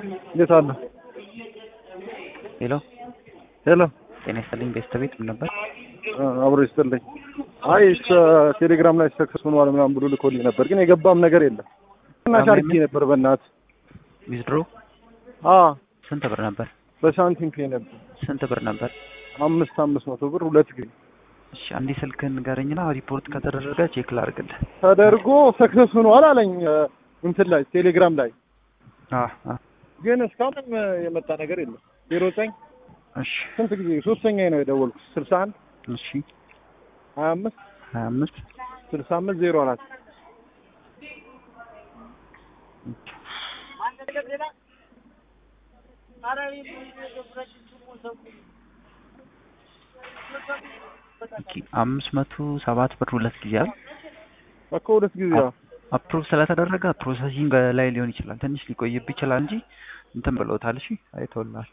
እንዴት አለ? ሄሎ ሄሎ ጤና ይስጥልኝ። ቤስት ቤት ምን ነበር? አብሮ ይስጥልኝ። አይ ቴሌግራም ላይ ሰክሰስ ሆኗል ምናምን ብሎ ልኮልኝ ነበር፣ ግን የገባም ነገር የለም እና ሻርኪ ነበር በእናት ዊዝድሮ አ ስንት ብር ነበር? በሳንቲም ፔ ነበር ስንት ብር ነበር? አምስት አምስት መቶ ብር ሁለት ጊዜ እሺ አንዴ ስልክህን ንገረኝና ሪፖርት ከተደረገ ቼክ ላድርግልህ። ተደርጎ ሰክሰስ ሆኗል አለኝ እንትን ላይ ቴሌግራም ላይ አ አ ግን እስካሁንም የመጣ ነገር የለም። ዜሮ ዘጠኝ እሺ ስንት ጊዜ ሶስተኛ ነው የደወልኩት ስልሳ አንድ እሺ ሀያ አምስት ሀያ አምስት ስልሳ አምስት ዜሮ አራት ኦኬ አምስት መቶ ሰባት ብር ሁለት ጊዜ አይደል? እኮ ሁለት ጊዜ ያው አፕሩቭ ስለተደረገ ፕሮሰሲንግ ላይ ሊሆን ይችላል። ትንሽ ሊቆይብ ይችላል እንጂ እንትን ብለውታል። እሺ አይተውልሃል።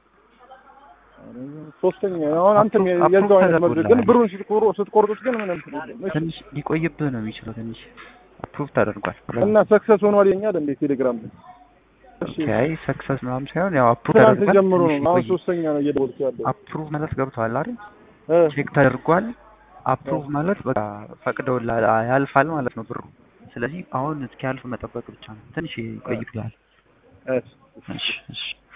ሶስተኛ አሁን አንተም የዛው አይነት መልክ ግን ብሩን ስትቆሩ ስትቆርጡት ግን ምንም ትንሽ ሊቆይብህ ነው የሚችለው። ትንሽ አፕሩቭ ተደርጓል እና ሰክሰስ ሆኗል የኛል እንዴ ቴሌግራም ላይ እሺ ኦኬ አይ ሰክሰስ ምናምን ሳይሆን ያው አፕሩቭ ትናንት ተደርጓል። ጀምሮ ነው ትንሽ አሁን ሊቆይ- ሶስተኛ ነው እየደወልኩ ያለው አፕሩቭ ማለት ገብቷል አይደል? እ ቼክ ተደርጓል። አፕሩቭ ማለት በቃ ፈቅደውልሃል ያልፋል ማለት ነው ብሩ። ስለዚህ አሁን እስኪያልፍ መጠበቅ ብቻ ነው። ትንሽ ይቆይብሃል። እ እሺ እሺ